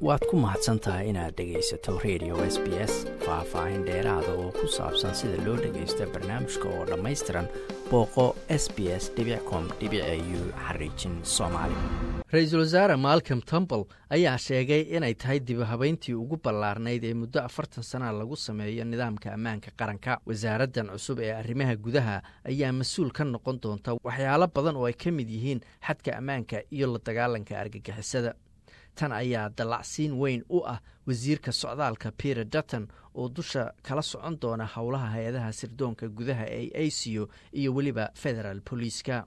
waad ku mahadsan tahay inaad dhegaysato radio s b s faah-faahin dheeraada oo ku saabsan sida loo dhagaysto barnaamijka oo dhammaystiran booqo s b s com u xariijin soomaali ra-iisul wasaare malcom temple ayaa sheegay inay tahay dibahabeyntii ugu ballaarnayd ee muddo afartan sana lagu sameeyo nidaamka ammaanka qaranka wasaaraddan cusub ee arrimaha gudaha ayaa mas-uul ka noqon doonta waxyaalo badan oo ay ka mid yihiin xadka ammaanka iyo la dagaalanka argagixisada tan ayaa dallacsiin weyn u ah wasiirka socdaalka peter dutton oo dusha kala socon doona howlaha hay-adaha sirdoonka gudaha ee aco iyo weliba federal boliiska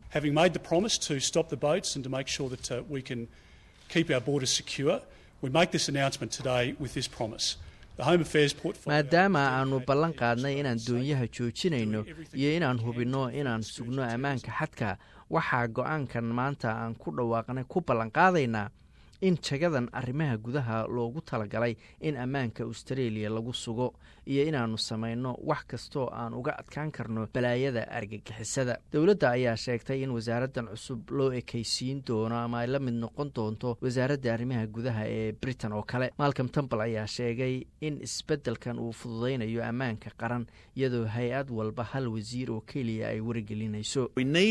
maadaama aanu ballan qaadnay inaan doonyaha joojinayno iyo inaan hubinno inaan sugno ammaanka xadka waxaa go-aankan maanta aan ku dhawaaqnay ku ballanqaadaynaa in jagadan arrimaha gudaha loogu talagalay in ammaanka austareeliya lagu sugo iyo inaannu samayno wax kastoo aan uga adkaan karno balaayada argagixisada dowladda ayaa sheegtay in wasaaraddan cusub loo ekaysiin doono ama ay la mid noqon doonto wasaaradda arrimaha gudaha ee britain oo kale malcom temple ayaa sheegay in isbeddelkan uu fududaynayo ammaanka qaran iyadoo hay-ad walba hal wasiir oo keliya ay wargelinayso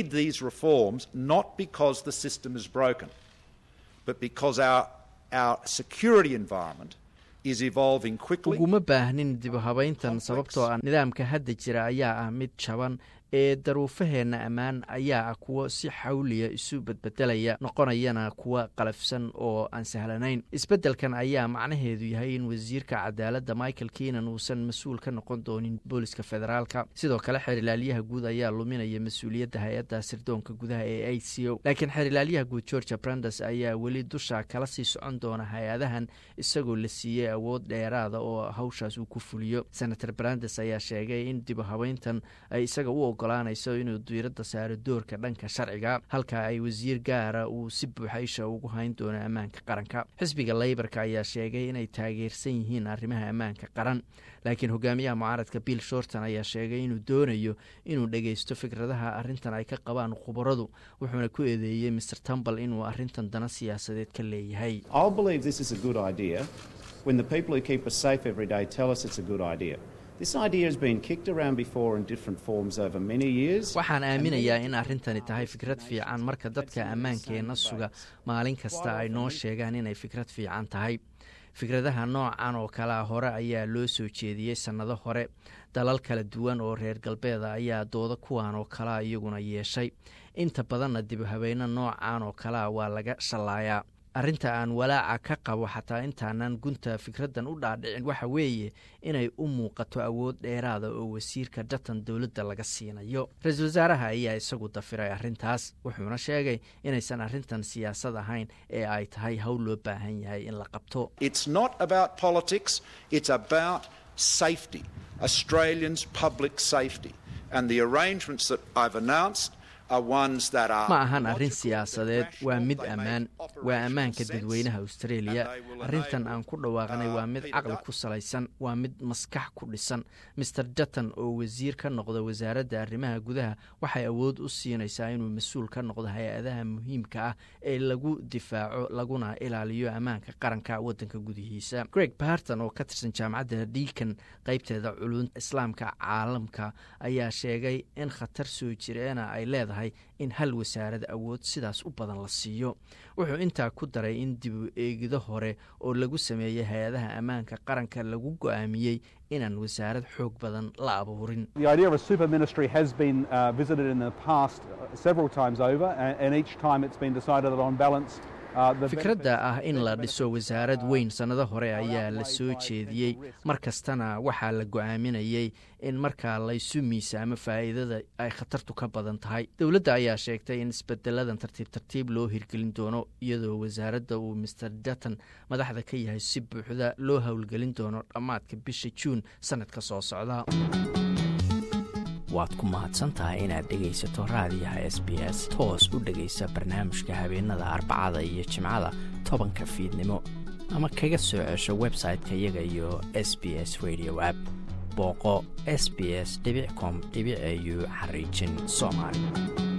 uguma baahnin dibuhabayntan sababtoo ah nidaamka hadda jira ayaa ah mid jaban ee daruufaheenna ammaan ayaa ah kuwo si xawliya isu bedbedelaya noqonayana kuwa qalafsan oo aan sahlanayn isbeddelkan ayaa macnaheedu yahay in wasiirka cadaaladda michael keenan uusan mas-uul ka noqon doonin booliska federaalka sidoo kale xerilaalyaha guud ayaa luminaya mas-uuliyadda hay-adda sirdoonka gudaha ee a c o laakiin xerilaalyaha guud georgia brandes ayaa weli dusha kala sii socon doona hay-adahan isagoo la siiyey awood dheeraada oo hawshaas uu ku fuliyo senator brandes ayaa sheegay in dibuhabeyntan ay isaga u ogolaanayso inuu diiradda saaro doorka dhanka sharciga halka ay wasiir gaara uu si buuxa isha ugu hayn doono ammaanka qaranka xisbiga leybarka ayaa sheegay inay taageersan yihiin arrimaha ammaanka qaran laakiin hogaamiyaha mucaaradka bill shorton ayaa sheegay inuu doonayo inuu dhageysto fikradaha arrintan ay ka qabaan khubaradu wuxuuna ku eedeeyey maer tambal inuu arrintan dana siyaasadeed ka leeyahay waxaan aaminayaa in arrintani tahay fikrad fiican marka dadka ammaankeenna suga maalin kasta ay noo sheegaan inay fikrad fiican tahay fikradaha noocan oo kalea hore ayaa loo soo jeediyey sannado hore dalal kala duwan oo reer galbeeda ayaa dooda kuwan oo kalea iyaguna yeeshay inta badanna dibuhabeyno noocan oo kalea waa laga shallaayaa arrinta aan walaaca ka qabo xataa intaanan gunta fikraddan u dhaadhicin waxa weeye inay u muuqato awood dheeraada oo wasiirka datan dowladda laga siinayo ra-iisul wasaaraha ayaa isagu dafiray arrintaas wuxuuna sheegay inaysan arrintan siyaasad ahayn ee ay tahay howl loo baahan yahay in la qabto ma ahan arrin siyaasadeed waa mid ammaan waa ammaanka dadweynaha australia arrintan aan ku dhawaaqnay waa mid caqli ku salaysan waa mid maskax ku dhisan maer dutton oo wasiir ka noqda wasaaradda arrimaha gudaha waxay awood u siinaysaa inuu mas-uul ka noqdo hay-adaha muhiimka ah ee lagu difaaco laguna ilaaliyo ammaanka qaranka waddanka gudihiisa greg barton oo ka tirsan jaamacadda deakan qaybteeda culunta islaamka caalamka ayaa sheegay in khatar soo jireena ay leedahay in hal wasaarad awood sidaas u badan la siiyo wuxuu intaa ku daray in dibu eegido hore oo lagu sameeyey hay-adaha ammaanka qaranka lagu go-aamiyey inaan wasaarad xoog badan la abuurin fikradda ah in la dhiso wasaarad weyn sannado hore ayaa la soo jeediyey mar kastana waxaa la go-aaminayey in markaa laysu miisaamo faa'iidada ay khatartu ka badan tahay dowladda ayaa sheegtay in isbedeladan tartiib tartiib loo hirgelin doono iyadoo wasaaradda uu maer dutton madaxda ka yahay si buuxda loo howlgelin doono dhammaadka bisha juun sannadka soo socda waad ku mahadsantahay inaad dhegaysato raadiyaha s b s toos u dhegaysa barnaamijka habeenada arbacada iyo jimcada tobanka fiidnimo ama kaga soo cesho website-ka iyaga iyo s b s radio app booqo s b s com au xariijin soomaali